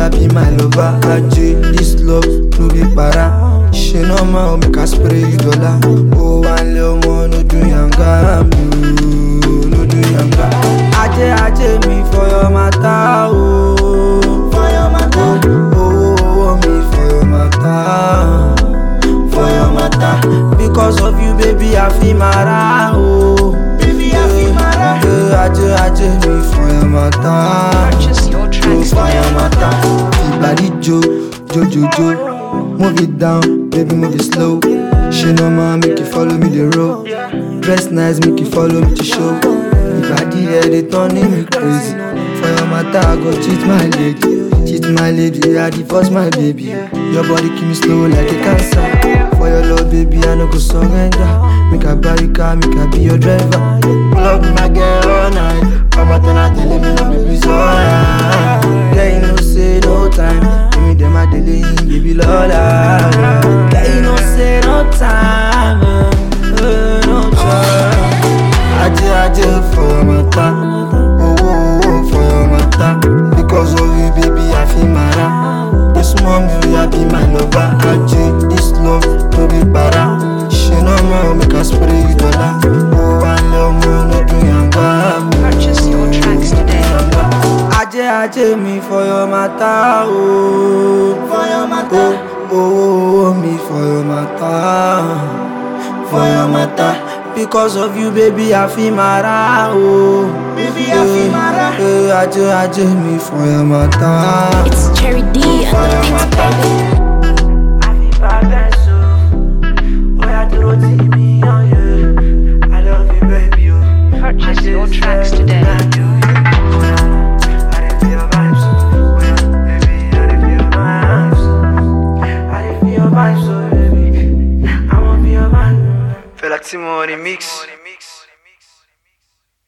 I be my lover. Ajay, this love no be para. She no ma make I spray you dollar. Oh, one little more no do yanga, mm, no do yanga. Ajay, Ajay, me for your matter, oh, for your matter. Oh, oh, oh, me for your matter, for your matter. Because of you, baby, I feel mara, oh. Baby, I feel mara. Yeah, Ajay, Ajay, me for your matter. Purchase your tracks fire today. matter. Body jo, jo jo jo. Move it down, baby, move it slow. She no man make you follow me the road. Dress nice, make you follow me to show. If I did yeah, they turning me crazy. For your matter, I go cheat my lady. Cheat my lady, I divorce my baby. Your body keep me slow like a cancer. For your love, baby, I no go surrender. Make I buy you car, make I be your driver. Love my girl all night. Come out and I tell me no baby so alright. Yeah, you know say no time. Give me them a delay, baby Lola. Yeah, you know say no time. uh, uh, no time. Aje aje for your matter. Oh oh oh for your matter. Because of you, baby, I feel mara. This mommy, I be my lover. Aje, this love no be para. She no more make us spray you dollar. Oh, I love more no do yanga. Purchase your tracks today. Ajé ajé mi for your matter, oh. For your matter. Oh, oh, oh, me for your matter. For your matter. Because of you, baby, I feel mara, oh. Baby, I feel mara. Eh, ajé ajé mi for your matter. It's Cherry D and the Beats Baby. I feel bad, so. Oh, yeah, throw to me, oh, yeah. I love you, baby, oh. Purchase your tracks today. Feel like Timon remix.